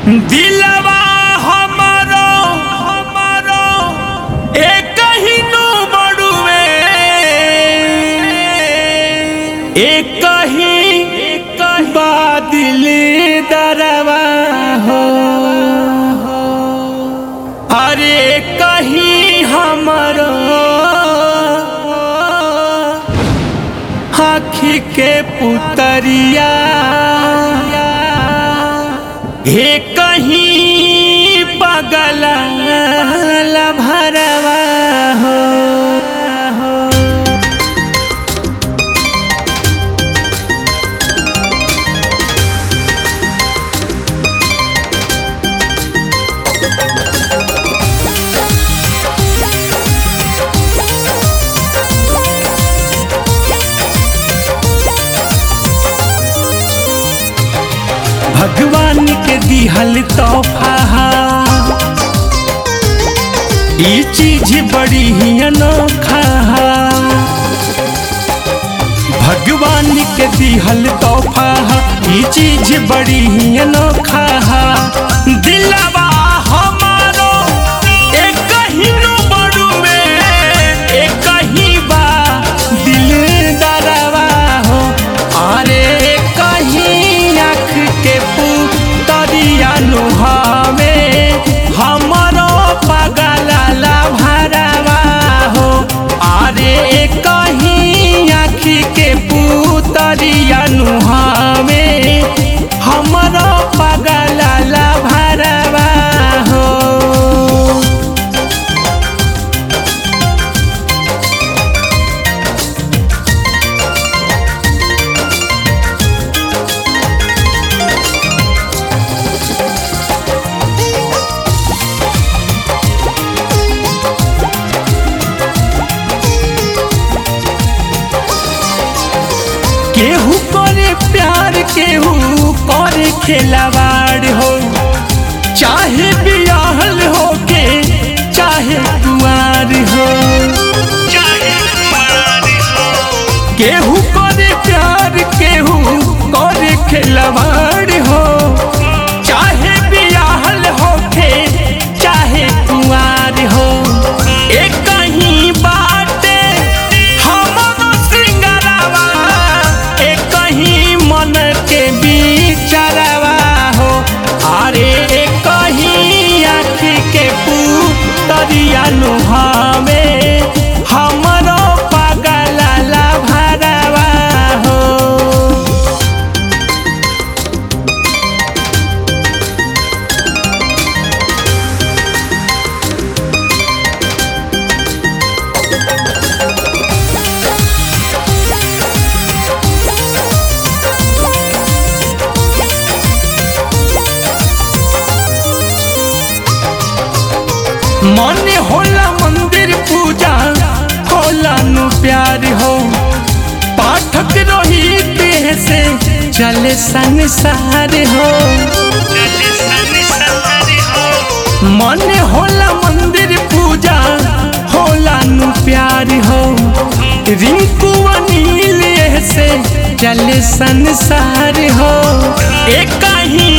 दिलवा हमारो हमारो एक ही नु बड़ुए एक ही एक बादल दरवा हो अरे कहीं हमारो आखी के पुतरिया हे कहीं पगल भरवा हो भगवान के दिहल तोहफा ई चीज बड़ी ही अनोखा भगवान के दिहल तोहफा ई चीज बड़ी ही अनोखा दिलवा हमारो एक ही नु बड़ुए एक ही बा दिल दरवा हो अरे कहीं आँख के पुतरिया नुहावे हमरो पगला भरवा हो अरे कहीं आँख के पुतरिया नुहावे हमरो पगला भरवा हो केहू करे प्यार केहू करे खेलवाड़ हो चाहे बियाहल हो के चाहे कुआर हो केहू करे प्यार केहू करे खेलवाड़ हो चाहे बियाहल हो के चाहे कुआर हो एक ही बाटे हमरो सिंगरवा एक ही मन के बिचारवा हो अरे एक ही आँख के पुतरिया नुहावे हमरो पगला भरवा हो मन होला मंदिर पूजा होला नु प्यार हो पाठक रोहित से चले संसार हो मन होला मंदिर पूजा होला नु प्यार हो रिंकू अनिल से चले संसार हो एक ही